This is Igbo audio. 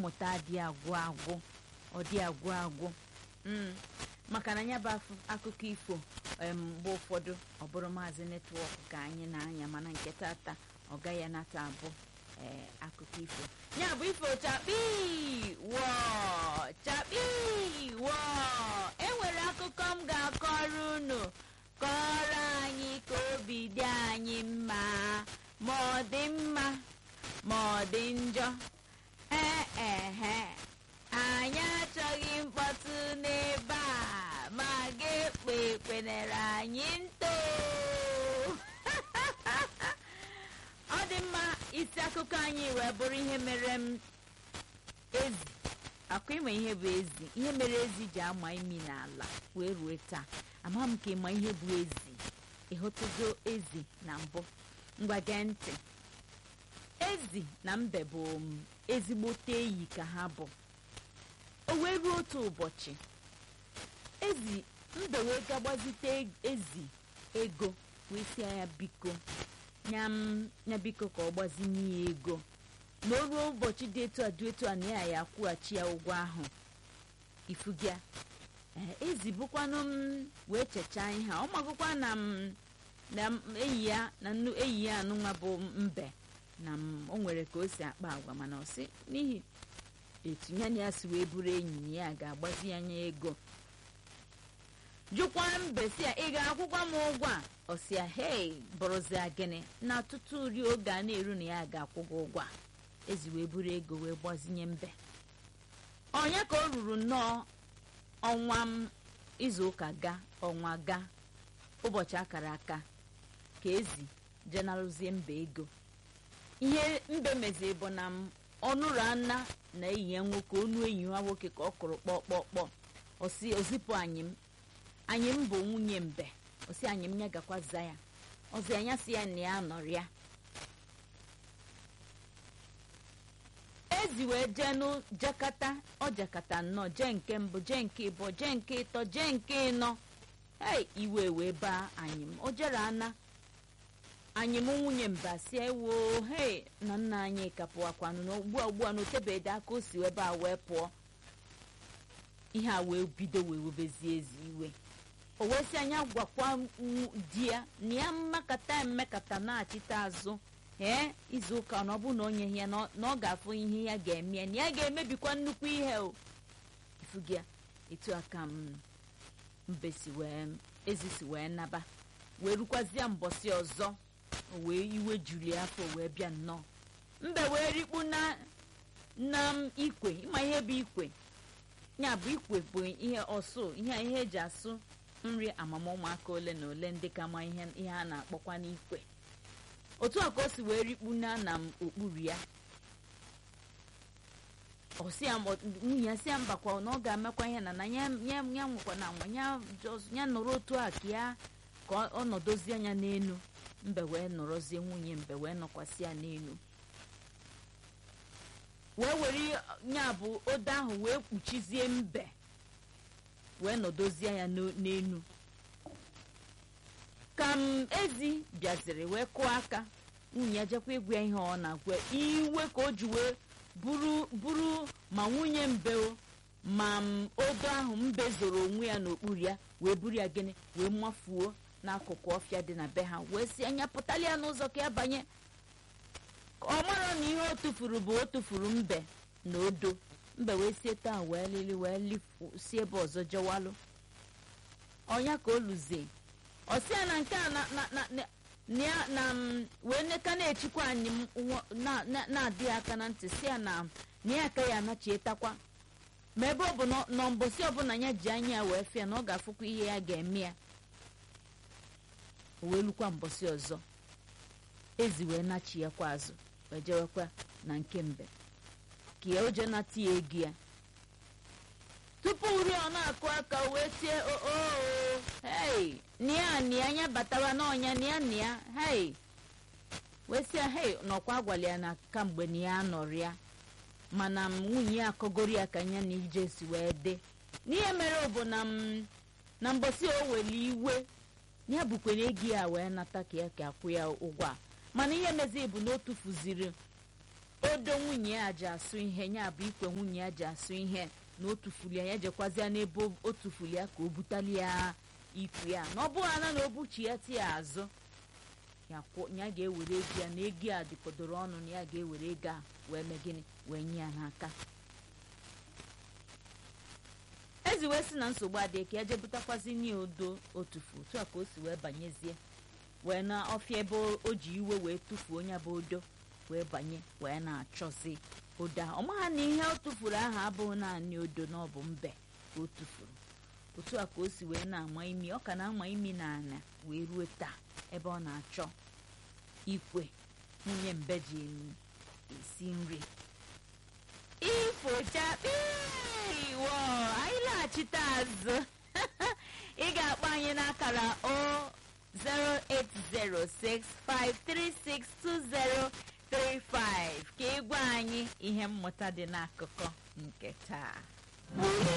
mmụta adị agwụ agwụ ọ dị agwụ agwụ mm. maka na ya bụ afụ- akụkọ ifo em, mgbe ụfọdụ ọ bụrụ maazị netwọk ka anyị na-anya mana nke tata ọ gaghị anata abụ ee akụkọ ifo ya bụ ifo chakpi wọ chakpi wọ enwere akụkọ m ga-akọrọ unu kọrọ anyị ka obi dị anyị mma ma ọ dị mma ma ọ dị njọ ee ehe anyị achọghị mkpọtụ n'ebe a ma ga-ekpe ekpenere anyị nto ọ dị mma isi akụkọ anyị wee bụrụ ihe mere m ezi akwa ịma ihe bụ ezi ihe mere ezi ji ama imi n'ala wee rue taa ama m ka ịma ihe bụ ezi ịhụtụgo ezi na mbụ ngwa gee ntị ezi na mbe bụ m, ezigbote enyi ka ha bụ o wee ruo otu ụbọchị ezi mbe wee gagbazite ezi ego wee si ya biko nya m nya biko ka ọ gbazinye ya ego na o ruo ụbọchị dị etu a dị etu a na ya ya akwụghachi ya ụgwọ ahụ ifugịa ee ezi bụkwanụ m wee chechaa ihe a ọ magụkwa na m na m enyi ya na nnu enyi ya anụnwa bụ mbe na m o nwere ka o si akpa agwa mana ọ sị n'ihi etu ya na ya si wee bụrụ enyi na ya ga-agbazi ya anya ego jụkwa mbe si ya ị ga-akwụkwa m ụgwọ a ọ sị ya hei bụrụzia gịnị na ọtụtụ uri oge a na-eru na ya ga-akwụ gị ụgwọ a ezi wee buru ego wee gbazinye mbe ọnya ka o ruru nnọọ ọnwa m izu ụka ga ọnwa ga ụbọchị akara aka ka ezi jenarụzie mba ego ihe mbe meziri bụ na m ọnụrụ ana na enyi ya nwoke onu enyi ha nwoke ka ọ kụrụ kpọkpọkpọ osi ozipụ anyị m anyị m bụ nwunye mbe osi anyị m ya gakwa za ya ọzi anya si ya na ya nọrọ ya ezi wee jee nụ jakata ọ jakata nnọọ jee nke mbụ jee nke ịbụọ jee nke ịtọ jee nke ịnọ hei iwe wee baa anyị m o jere ana anyị mụ nwunye mba si ewo hei na nna anyị kapụwakwanụ na ugbu a ugbu a na otebede aka o si ebe a wee pụọ ihe a wee bido wee webezie ezi iwe o wee sị anya gwakwa nw- di ya na ya mmakata mmekata na-achịta azụ ee izu ụka na ọ bụ na onye ya na ọ- na ọ ga-afụ ihe ya ga-eme ya na ya ga-emebikwa nnukwu ihe o ifugi ya etu aka m mbe si wee ezi si wee naba wee rukwazie mbọsị ọzọ o wee iwe juru ya afọ wee bịa nnọọ mbe wee rikpu na na m ikwe ịma ihe bụ ikwe ya bụ ikwe bụ ihe ọsụ ihe ihe eji asụ nri amama ụmụaka ole na ole ndị ka ma ihe ihe a na-akpọkwa n'ikwe otu a ka o si wee rikpu na na m okpuru ya ọsị ya ma- nwunye ya si ya mbakwa na ọ ga-emekwa ihe na na ya ya ya nwekwa na nwa ya just- ya nọrọ otu a ka ya ka ọ- ọ nọdozie anya n'elu mbe wee nọrọzie nwunye mbe wee nọkwasị ya n'elu wee were ya bụ odo ahụ wee kpuchizie mbe wee nọdozie ya n'o- n'elu ka m ezi bịaziri wee kụọ aka nwunye ya jekwa ịgwa ya ihe ọ na-agwa ya. iwe ka o ji wee buru buru ma nwunye mbe o ma m odo ahụ mbe zoro onwe ya n'okpuru ya wee buru ya gịnị wee mafuo n'akụkụ ọfịa dị na be ha wee si anya pụtali ya n'ụzọ ka ya banye ka ọ mara na ihe o tufuru bụ o tufuru mbe na odo mbe wee sie taa wee lili wee lifu si ebe ọzọ jewalụ ọnya ka o luzie ọsị ya na nke a na na na na na ya na m wee neka na-echikwa anyị m nwa- na- na- na-adị aka na ntị si ya na na ya aka ya anachietakwa ma ebe ọ bụ na nọ mbọsị ọbụla ya ji anya ya wee fịa na ọ ga-afụkwa ihe ya ga-eme ya o wee lukwa mbọsị ọzọ ezi wee nachi ya kwa azụ wee jewekwa na nke mbe ka ya oje nata ya ego ya tupu uri ọ na-akụ aka o wee tie oo hei nia nia anya batawa n'ọnya nia nia hei wee sị ya hei nọkwa agwala ya na kamgbe na ya nọrọ ya mana m nwunye ya akọgoro ya ka ya na ije si wee dị n'ihe mere bụ na m na mbọsị o weli iwe ya bukwe na ego ya wee nata ka ya ka akwụ ya ụgwọ a mana ihe mezi bụ na o tufuziri odo nwunye ya ji asụ ihe ya bụ ikwe nwunye ya ji asụ ihe na o tufuli ya ya jekwazịa n'ebe o tufuli ya ka o butali ya ikwe ya na ọ bụghị ana na o buchi ya ti ya azụ ya ga-ewere ego ya na ego a dịkọdoro ọnụ na ya ga-ewere ego a wee mee gịnị wee nye ya n'aka ezi wee si na nsogbu adịghị ka eje butakwazi nye odo otufu otu a ka o si wee banyezie wee na ọfịa ebe o ji iwe wee tufuo onye bụ odo wee banye wee na-achọzi odo ahụ ọ maha na ihe o tufuru ahụ abụghị naanị odo na ọ bụ mbe ka o tufuru otu a ka o si wee na-ama imi ọ ka na-ama imi na ana wee ruo taa ebe ọ na-achọ ikwe nwunye mbe ji esi nri ifochakpi wo anyị laghachite azụ ị ga-akpọ anyị n'akara o 08065362035 ka ị gwa anyị ihe mmụta dị n'akụkọ nke taa